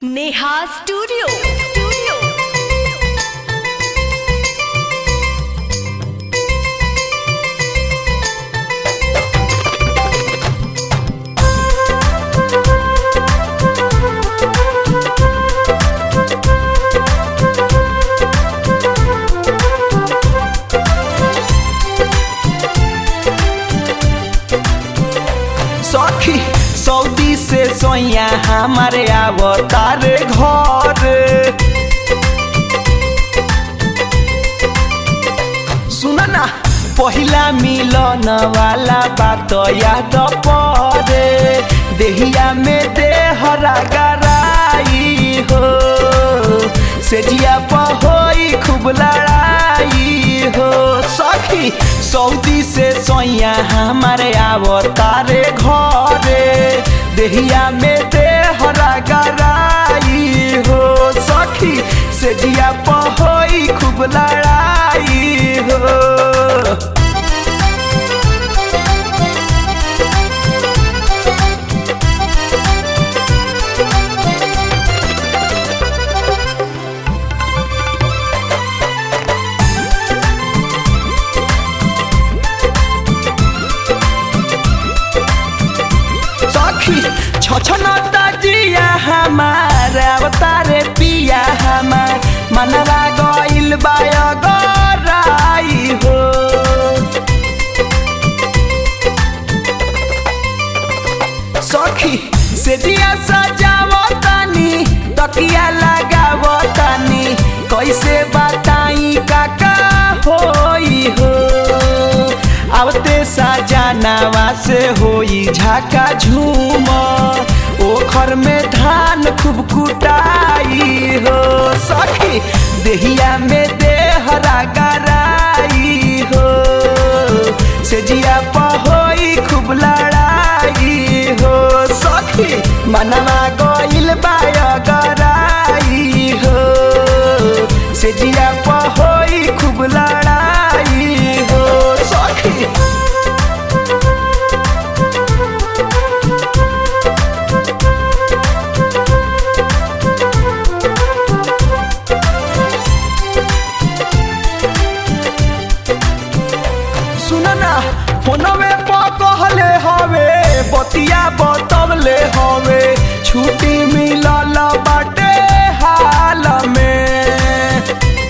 Neha studio studio सखी सऊदी से सोया हमारे अवतार घर सुन ना पहिला मिलन वाला बात याद परे देहिया में देहरा गराई हो सेजिया पहोई खूब लड़ाई हो सखी सऊदी से सोया हमारे अवतारे घरे देहिया में देहरा गराई हो सखी सेजिया पहोई खूब लड़ाई हो सखी छछनता जिया हमार अवतारे पिया हमार मनवा गइल बाय गराई हो सखी से दिया सजावतानी तकिया लगावतानी कैसे बताई काका होई हो आवते सजानावा से होई झाका झूम ओखर में धान खूब कुटाई हो सखी देहिया में देहरा गराई हो सेजिया पहोई खूब लड़ाई हो सखी मनवा गइल बाय गराई हो सेजिया पहोई खूब लड़ाई हो सखी सुन ना फोनवे पर कहले हवे बतिया बतवले हवे छुट्टी मिलल बाटे हाल में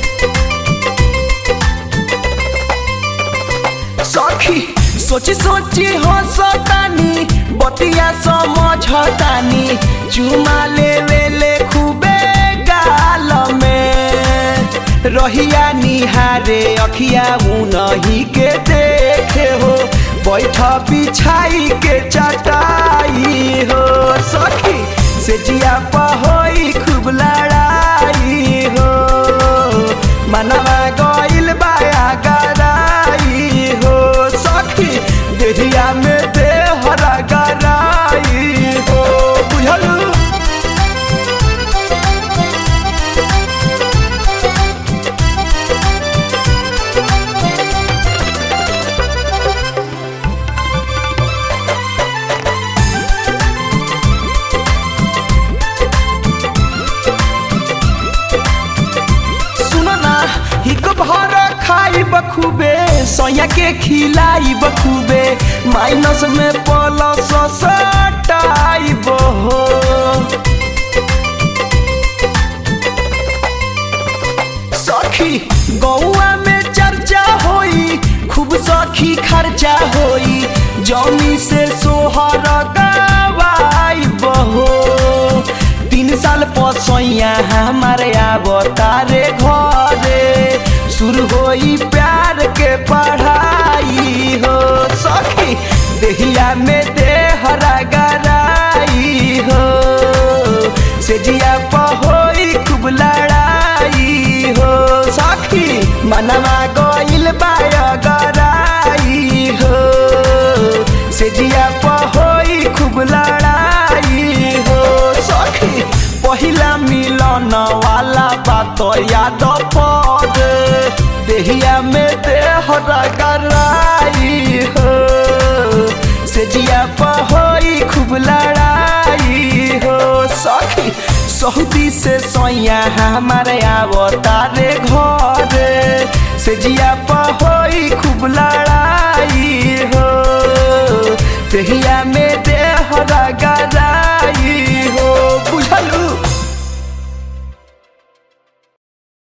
सखी सोची सोची हंसतानी बतिया समझतानी चुमा लेवे ले खूबे गाल में रहिया निहारे अखिया उनही के देखे हो बैठ बिछाई के चटाई हो सखी से जिया पहोई खूब लड़ाई हो मनवा गइल बाया गराई हो सखी देहिया में देहरा गराई हो बुझलू सुनो ना हिक भर खाई बखूबे सोया के खिलाई बखूबे माइनस में प्लस सटाई हो सखी गौआ में चर्चा होई खूब सखी खर्चा होई जौनी से सोहर गवाई बहो तीन साल पसैया हमारे अवतारे घरे शुरू होई प्यार के पढ़ाई हो सखी देहिया में देहरा गराई हो से जिया पहोई खूब लड़ाई हो सखी मनवा गइल बाय गराई हो से जिया पहोई खूब लड़ाई हो सखी पहिला मिलन वाला बात याद पद देहिया में देहरा गराई हो से जिया पहोई खूब लड़ाई हो सखी सऊदी से सैया हमारे आवतारे घरे से जिया होई खूब लड़ाई हो तहिया में